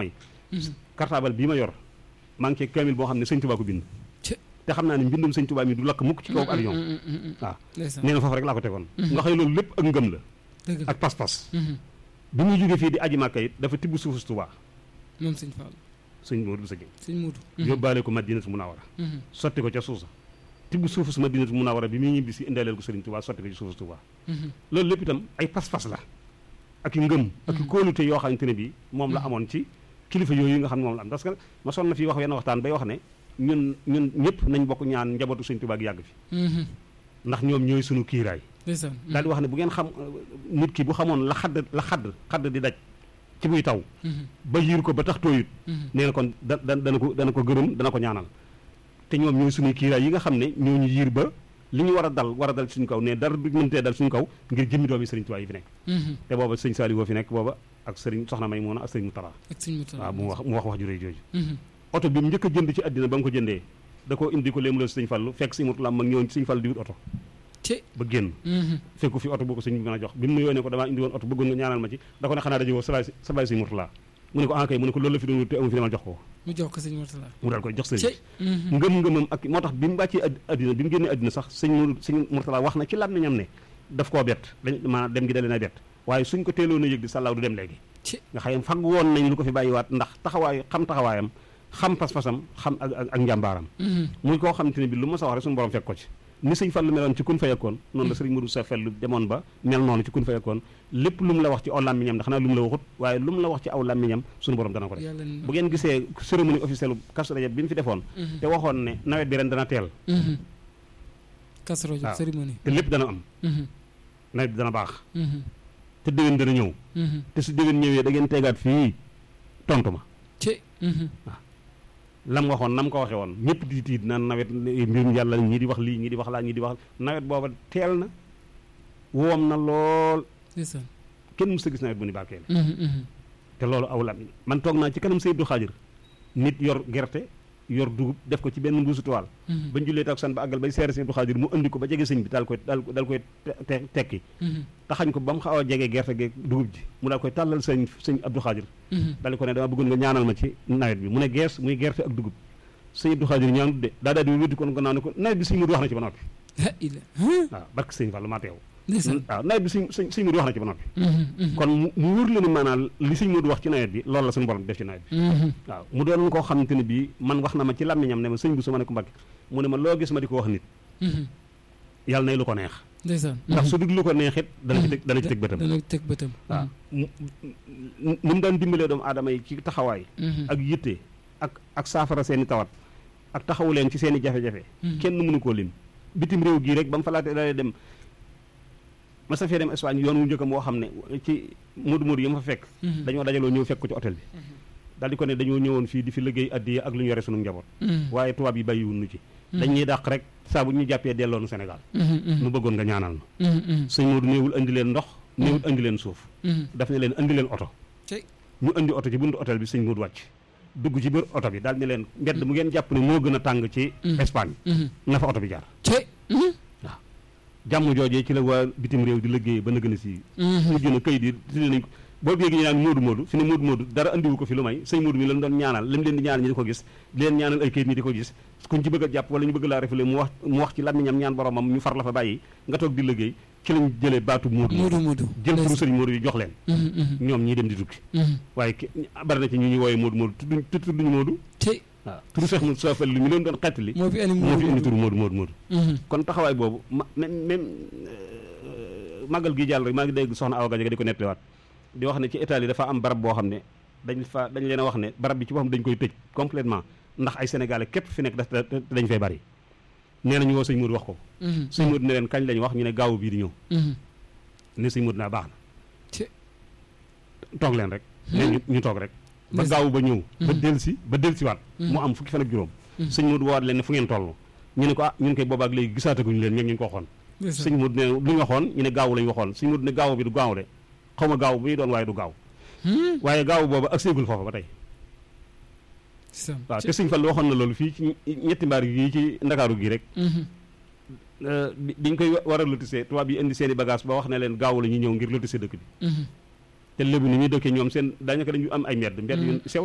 mooy cartable bii ma yor maa ngi ci kaamil boo xam ne sëñ Tuubaa ko bind te xam naa ne mbindum sëñ Tuubaa mi du lakk mukk ci kaw avion waaw nee na foofu rek laa ko tegoon nga xëy loolu lépp ak ngëm la ak pas-pas bi muy jógee fii di aji Màkka it dafa tibb suufu Tuubaa moom sëñ Fall sëñ Moodu sa sëñ Moodu yóbbaale ko Madinatu Munawara sotti ko ca suusa tibb suufu su Madinatu Munawara bi muy ñibbi si indaaleel ko sëriñ Tuubaa sotti ko ci suufu Tuubaa loolu lépp itam ay pas-pas la ak i ngëm ak i kóolute yoo xamante ne bii moom la amoon ci kilifa yooyu nga xam ne moom la am parce que ma sonn na fii wax wenn waxtaan bay wax ne ñun ñun ñëpp nañ bokk ñaan njabootu sëñ Tuubaa gi yàgg fi ndax ñoom ñooy sunu kiiraay daal di wax ne bu ngeen xam nit ki bu xamoon la xadd la xadd xadd di daj ci buy taw ba yiir ko ba tax tooyut nee na kon da dana ko dana ko gërëm dana ko ñaanal te ñoom ñooy suñuy kiiraay yi nga xam ne ñoo ñu yiir ba li ñu war a dal war a dal suñu kaw ne dara du mëntee dal suñu kaw ngir jëmmi doomi sëriñ Tuubaa yi fi nekk te booba sëñ Saliou woo fi nekk booba ak sëriñ soxna May Moona ak sëriñ Mutara waaw mu wax mu wax wax ju rëy jooju oto bi mu njëkk a jënd ci àddina ba mu ko jëndee da koo indi ko léemu la sëñ Fallu fekk sëñ Murtala mag ñëwoon ci sëñ Fallu di wut oto ba génn fekku fi oto boo ko sëñ bi mën a jox bi mu nuyoo ne ko damaa indi woon oto bëggoon nga ñaanal ma ci da ko ne xanaa daje woo sa baay sa baay sëñ Murtala mu ne ko ah kay mu ne ko loolu la fi doon wut te amu fi demal jox ko mu jox ko sëñ Murtala mu daal koy jox sëñ bi ngëm-ngëmam ak moo tax bi mu wàccee àddina bi mu génnee àddina sax sëñ mu sëñ Murtala wax na ci làmmiñam ne daf koo bett dañ maanaam dem gi da leen a bett waaye suñ ko teeloon a yëg di sàllaaw du dem léegi nga xëy fag woon nañ lu ko fi bàyyiwaat ndax taxawaay xam taxawaayam xam pas-pasam xam ak ak njàmbaaram muy koo xamante ne bi lu ma sa wax rek suñu borom fekk ko ci ni sëñ Fallu meloon ci kun fayakkoon noonu la sëriñ Modou sa fellu demoon ba mel noonu ci kun fayakkoon lépp lu mu la wax ci aw làmmiñam ndax xanaa lu mu la waxut waaye lu mu la wax ci aw làmmiñam suñu borom dana ko def bu ngeen gisee cérémonie officielle Kazu Rajab bi mu fi defoon te waxoon ne nawet bi ren dana teel Kazu Rajab cérémonie te lépp dana am nawet bi dana baax te déwén dana ñëw te su déwén ñëwee da ngeen tegaat fii tontu ma waaw lam waxoon nam ko waxee woon ñëpp di tiit naan nawet mbirum yàlla ñii di wax lii ñii di wax laa ñii di wax nawet booba teel na woom na lool kenn mës a gis nawet bu ni barkeel te loolu aw lam man toog naa ci kanam Seydou Xaajir nit yor gerte yor dugub def ko ci benn mbuusu toile bañ jullee takkusaan ba àggal bay seere Seydou Xaajir mu indi ko ba jege sëñ bi daal koy daal daal koy tekki taxañ ko ba mu xaw a jege gerte geeg dugub ji mu daal koy tàllal sëñ sëñ Abdou Xaajir daal ko ne dama bëggoon nga ñaanal ma ci nawet bi mu ne gees muy gerte ak dugub sëñ Abdou Xaajir ñaanut de daa daal di wéddi kon gannaaw ne ko nawet bi sëñ Mudu wax na ci ba noppi waaw barke sëñ Fallu maa teew waaw nawet bi sëñ sëñ sëñ Mudu wax na ci ba noppi kon mu wóor la ni maanaam li sëñ Mudu wax ci nawet bi loolu la suñu borom def ci nawet bi waaw mu doon koo xamante ne bii man wax na ma ci làmmiñam ne ma sëñ bu su ma ne ko Mbàkke mu ne ma loo gis ma di ko wax nit yàlla nay lu ko neex ndax su dul lu ko neex it dana ci teg dana ci teg bëtam dana ci teg bëtam waaw ni mu daan dimbalee doomu aadama yi ci taxawaay ak yitte ak ak saafara seeni tawat ak taxawu leen ci seeni jafe-jafe kenn mënu koo lim bitim réew gii rek ba mu fa laate dalee dem ma sa fee dem Espagne yoon wu njëkkam woo xam ne ci moodu moodu yi ma fa fekk dañoo dajaloo ñëw fekk ko ci hôtel bi daal di ko ne dañoo ñëwoon fii di fi liggéey addiya ak lu ñu yore sunu njaboot waaye tubaab yi bàyyiwun nu ci dañ ñuy dàq rek saa bu ñu jàppee delloonu Sénégal nu bëggoon nga ñaanal nu sëñ Moodu néewul andi leen ndox néewul andi leen suuf daf ne leen andi leen oto ñu andi oto ci buntu hôtel bi sëñ Moodu wàcc dugg ci biir oto bi daal ne leen mbedd mu ngeen jàpp ne moo gën a tàng ci Espagne na fa oto bi jaar waaw jàmm joojee ci la waa bitim réew di liggéey ba nëgën a si mujj na kayit yi tudde nañ ko boo yéegi ñu naan Moodu Moodu fi ne Moodu Moodu dara andiwu ko fi lu may sëñ Moodu mi lañ doon ñaanal lim leen di ñaanal ñi di ko gis di leen ñaanal ay kayit ñi di ko gis kuñ ci bëgg a jàpp wala ñu bëgg laa refule mu wax mu wax ci làmmiñam ñaan boromam ñu far la fa bàyyi nga toog di liggéey ci lañ jëlee baatu Moodu Moodu jël turu sëñ Moodu yi jox leen ñoom ñii dem di tukki waaye bari na ci ñu ñuy wooyee Moodu Moodu tudduñ tudduñu Moodu waaw turu Cheikh Moussa Fall li mi leen doon xettali moo fi moo fi indi turu Moodu Moodu Moodu kon taxawaay boobu ma même même màggal gi jàll rek maa ngi dégg soxna Awa Gajaga di ko nettaliwaat di wax ne ci Italie dafa am barab boo xam ne dañ fa dañ leen a wax ne barab bi ci boppam dañ koy tëj complètement ndax ay sénégalais képp fi nekk da dañ fay bari nee nañu woo sëñ Modou wax ko sëñ Modou ne leen kañ lañ wax ñu ne gaawu bii di ñëw ne sëñ Modou naa baax na toog leen rek ne ñu toog rek ba gaawu ba ñëw ba del si ba del si waat mu am fukki fan ak juróom sëñ Modou woowaat leen ne fu ngeen toll ñu ne ko ah ñun koy boobaak léegi gisaataguñu leen ñoom ñu ngi ko waxoon sëñ Modou ne lu ñu waxoon ñu ne gaawu lañu waxoon sëñ Modou ne gaawu bi du gaaw de xaw ma gaaw bu ñu doon waaye du gaaw waaye gaaw boobu ak séegul foofa ba tey waaw te sëñ Fall waxoon na loolu fii ci ñetti mbaar yi ci ndakaaru gi rek biñ koy war a lotissé tubaab yi indi seen i bagage ba wax ne leen gaaw la ñu ñëw ngir lotissé dëkk bi te lébu ni ñuy dëkkee ñoom seen daanaka dañu am ay mbedd mbedd yu sew